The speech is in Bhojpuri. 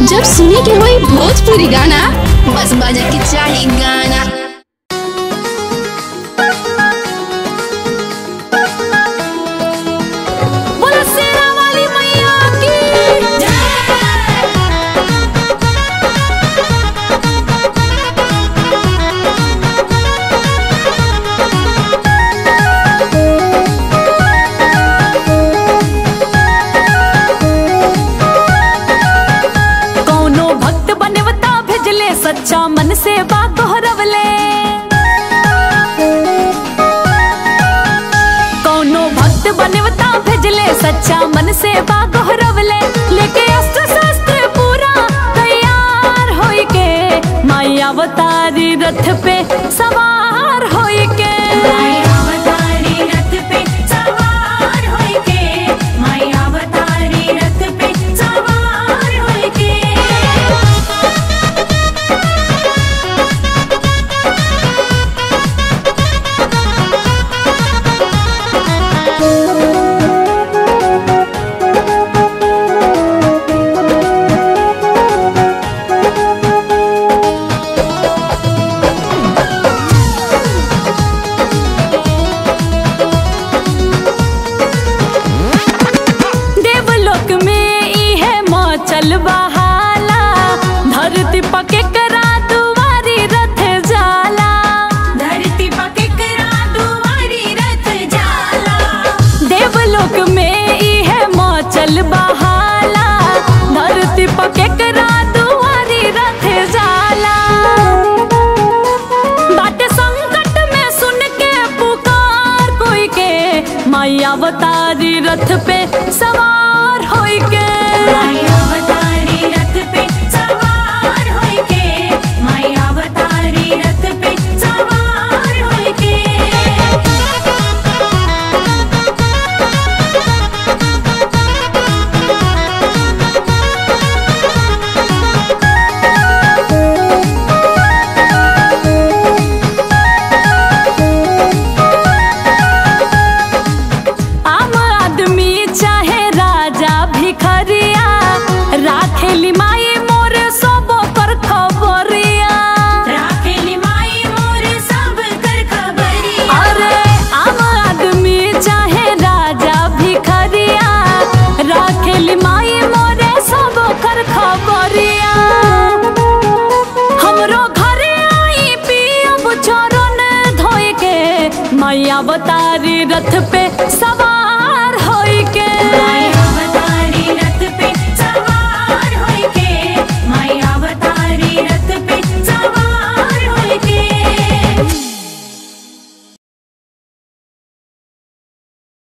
जब सुने के होई भोजपुरी गाना बस बजे के चाही गाना बोलो शेरा वाली मैया की कौनो भक्त बनवता भेजले सच्चा मन से बात दोहरवले कौनो भक्त बनवता भेजले सच्चा मन से बात दोहरवले लेके अस्त्र शस्त्र पूरा तैयार होई के माई अवतारी रथ पे सवार होई के अवतारी रथ पे सवार होई के माई अवतारी रथ पे सवार होई के देवलोक में ई है मचल बहाला धरती पके करा दुआरी रथ जाला धरती पके करा दुआरी रथ जाला देवलोक में ई है मचल बहाला धरती पके करा दुआरी रथ जाला बाटे संकट में सुन के पुकार कोई के माई अवतारी रथ पे सवार होई के माई अवतारी रथ पे सवार होई के माई अवतारी रथ पे सवार होई के आम आदमी चाहे राजा भिखरिया राखेली माई मोर सब कर खबरिया राखेली माई मोर सब कर खबरिया अरे आम आदमी चाहे राजा भिखरिया राखेली माई मोरे सब कर खबरिया हमरो घरे आई पियब चरण धोए के मैया बतारी रथ पे